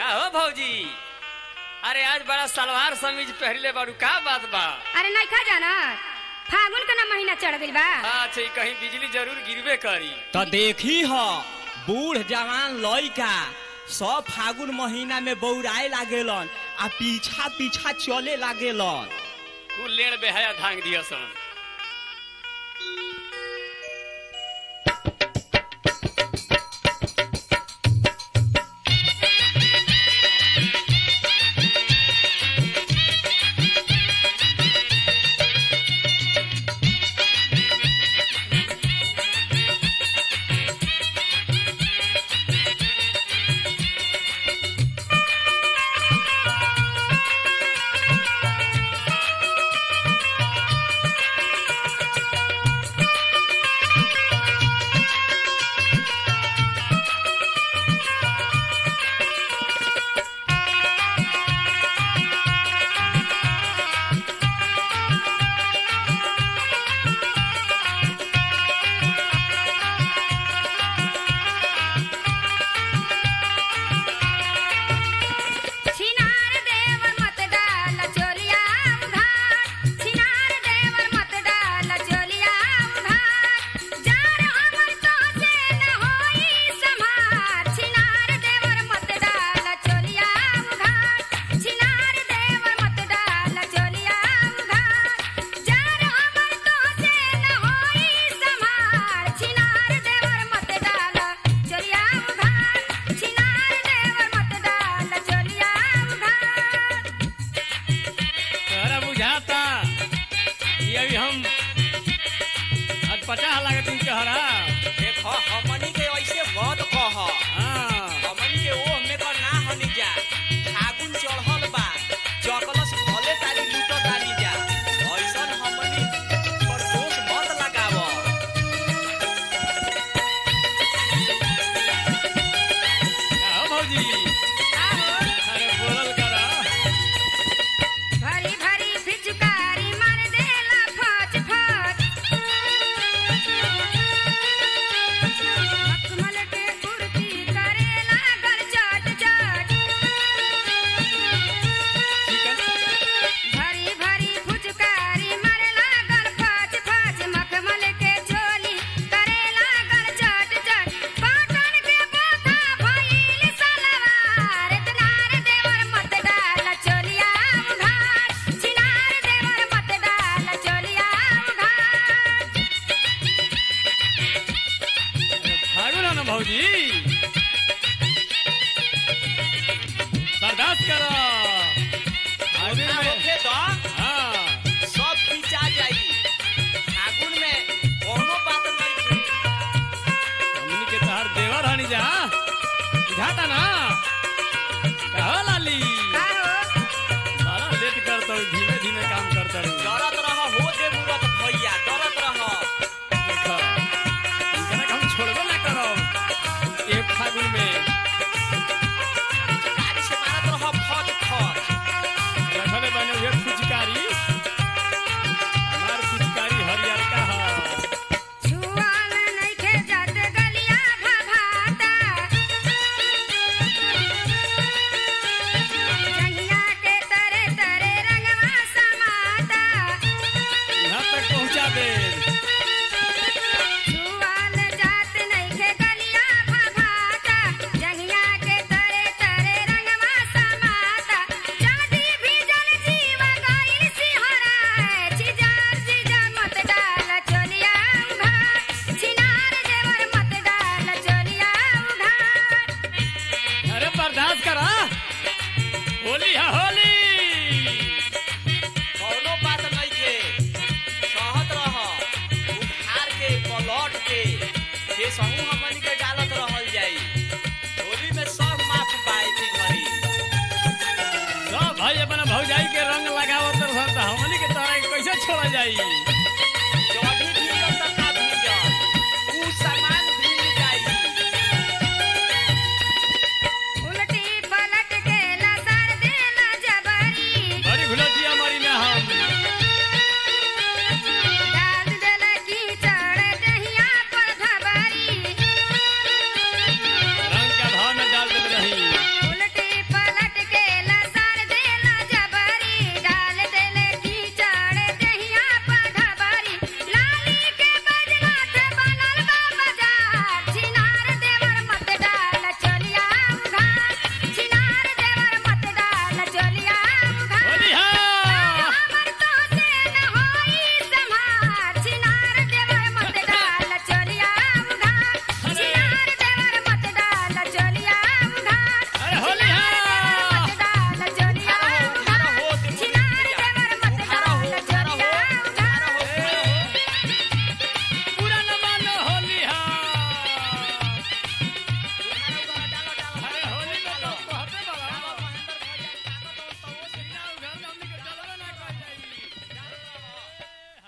का हो भौजी अरे आज बड़ा सलवार समीज पहले बारू का बात बा अरे नहीं खा जाना फागुन का ना महीना चढ़ गइल बा अच्छा कहीं बिजली जरूर गिरबे करी तो देखी ह बूढ़ जवान लइका सब फागुन महीना में बौराए लागेलन आ पीछा पीछा चले लागेलन कुल लेड़ बेहया धांग दिया सन छिनार देवर मत डाल चोलिया उधार छिनार देवर मत डाल चोलिया उधार जार हमर तो से न होई संभार छिनार देवर मत डाल चोलिया उधार छिनार देवर मत डाल चोलिया उधार जार हमर तो से न होई संभार छिनार देवर मत डाल चोलिया उधार छिनार देवर मत डाल चोलिया उधार तोहरा बुझाता कि अभी हम आज पचास लागत तुम कहरा देखो हमनी के ऐसे मत कह हाँ हमनी के ओह में का ना हनी जा फागुन चढ़ल बा चकलस भले तारी लूट तारी जा ऐसन हमनी पर दोष मत लगाव का हो भौजी अरे बोलल करा भरी भरी फिचकारी मार देला फच फच मखमल के कुर्ती करे लागल चट चट चिकन भरी भरी फुचकारी मार लागल फच फच मखमल के चोली करे लागल चट चट पाटन के बोथा भइल सलवार तनार देवर मत डाल चोलिया उघार छिनार देवर मत डाल चोलिया उघार फागुन है ना भौजी बर्दाश्त करो आगे ना में होखे तो हाँ सब खींचा जाई फागुन में कोनो बात नहीं थी हमनी के तहार देवर हनी जा बुझाता ना कहो लाली का हो सारा लेट करता हूँ धीमे धीमे काम करता हूँ डरत रह हो दे मुरत भैया डरत रह देखो इनकरा के हम छोड़बे ना करो एक फागुन में गाड़ी से मारत रह फट फट रखले बने हुए फुचकारी हमार फुचकारी हरियर का है छुआल नइखे जात गलिया भभाता जंगिया के तरे तरे रंगवा समाता यहाँ तक पहुँचा दे छुआल जात नइखे गलिया भभाता जंगिया के तरे तरे रंगवा समाता जादी भी जल जीव गइल सिहरा छिजार जीजा मत डाल चोलिया उघार छिनार देवर मत डाल चोलिया उघार अरे बर्दाश्त करा होली है होली कोनो बात नहीं के सहत रह उधार के पलट के ये सहू हमन के डालत रहल जाई होली में सब माफ पाए थी घरी सब भाई अपना भौजाई के रंग लगावत रहता हमनी के तरह कैसे छोड़ा जाई